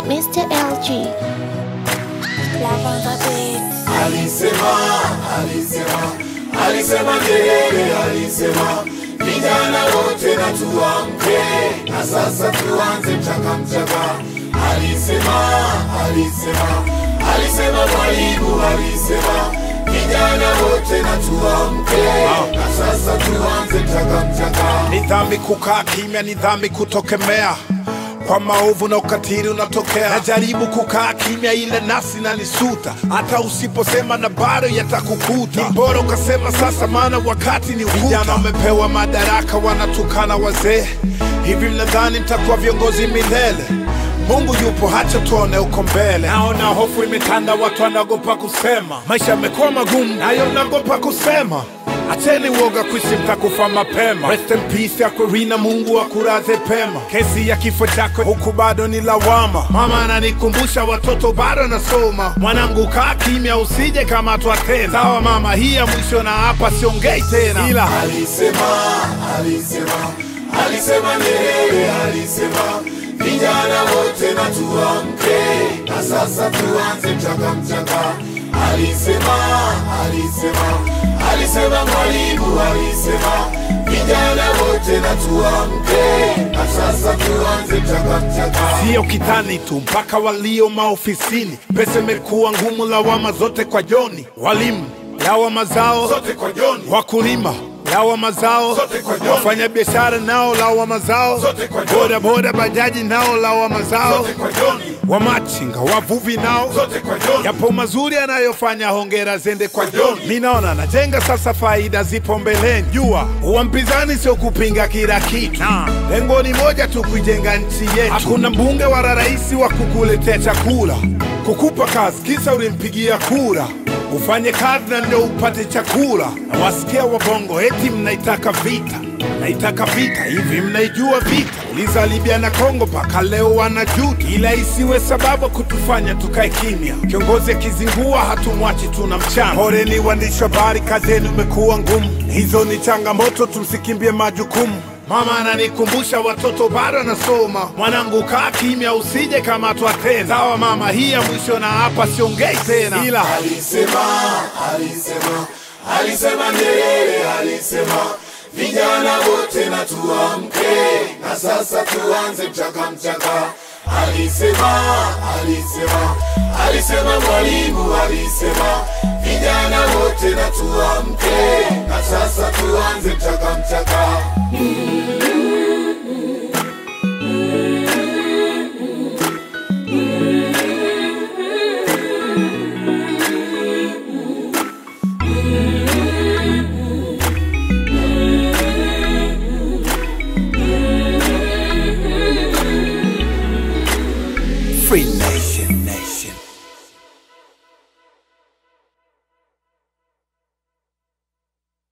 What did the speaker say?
Mr. LG. Love on the beat. Alisema, alisema, alisema Nyerere, alisema vijana wote na tuamke, na sasa tuanze mchaka mchaka. Alisema, alisema, alisema Mwalimu, alisema vijana wote na tuamke, na sasa tuanze mchaka mchaka. Ni dhambi kukaa kimya, ni dhambi kutokemea kwa maovu na ukatili unatokea. Najaribu kukaa kimya, ile nafsi nanisuta, hata usiposema na bado yatakukuta. Ni bora ukasema sasa, maana wakati ni ukuta. Vijana wamepewa madaraka, wanatukana wazee. Hivi mnadhani mtakuwa viongozi milele? Mungu yupo, hacha tuone uko mbele. Naona hofu imetanda, watu wanaogopa kusema. Maisha yamekuwa magumu, nayo mnaogopa kusema. Acheni uoga kuishi, mtakufa mapema. Rest in peace Aquafina, Mungu akulaze pema. Kesi ya kifo chako huku bado ni lawama. Mama ananikumbusha watoto bado nasoma. Mwanangu kaa kimya, usije kamatwa tena. Sawa mama, hii ya mwisho na hapa siongei tena, ila Alisema, alisema, alisema Nyerere, alisema vijana wote na tuamke, na sasa tuanze mchaka mchaka. Alisema, alisema, alisema Mwalimu, alisema vijana wote na tuamke, na sasa tuanze mchaka mchaka. sio kitani tu, mpaka walio maofisini. Pesa imekuwa ngumu, lawama zote kwa Joni. Walimu lawama zao Zote kwa Joni. wakulima lawama zao, Zote kwa Joni. wafanya biashara nao lawama zao, Zote kwa Joni. boda boda bajaji nao lawama zao, Zote kwa Joni. wamachinga wavuvi nao Zote kwa Joni. yapo mazuri anayofanya, hongera zende kwa Kwa Joni. Mi naona najenga sasa, faida zipo mbeleni. Jua uwa mpinzani sio kupinga kila kitu, lengo ni moja tu, kuijenga nchi yetu. Hakuna mbunge wala rais wa kukuletea chakula, kukupa kazi kisa ulimpigia kura ufanye kazi na ndio upate chakula. Na wasikia wabongo eti mnaitaka vita, naitaka vita hivi, mnaijua vita? Uliza Libya na Kongo, mpaka leo wanajuta, ila isiwe sababu kutufanya tukae kimya. Kiongozi akizingua hatumwachi, tuna mchana. Poleni waandishi wa habari, kazi yenu imekuwa ngumu, hizo ni changamoto, tumsikimbie majukumu. Mama ananikumbusha watoto bado nasoma, mwanangu kaa kimya, usije kamatwa tena. Sawa mama, hii ya mwisho na hapa siongei tena, ila Alisema, alisema, alisema Nyerere, alisema vijana wote na tuamke, na sasa tuanze mchaka mchaka. Alisema, alisema, alisema Mwalimu, alisema vijana wote na tuamke, na sasa tuanze mchaka mchaka. Free Nation Nation.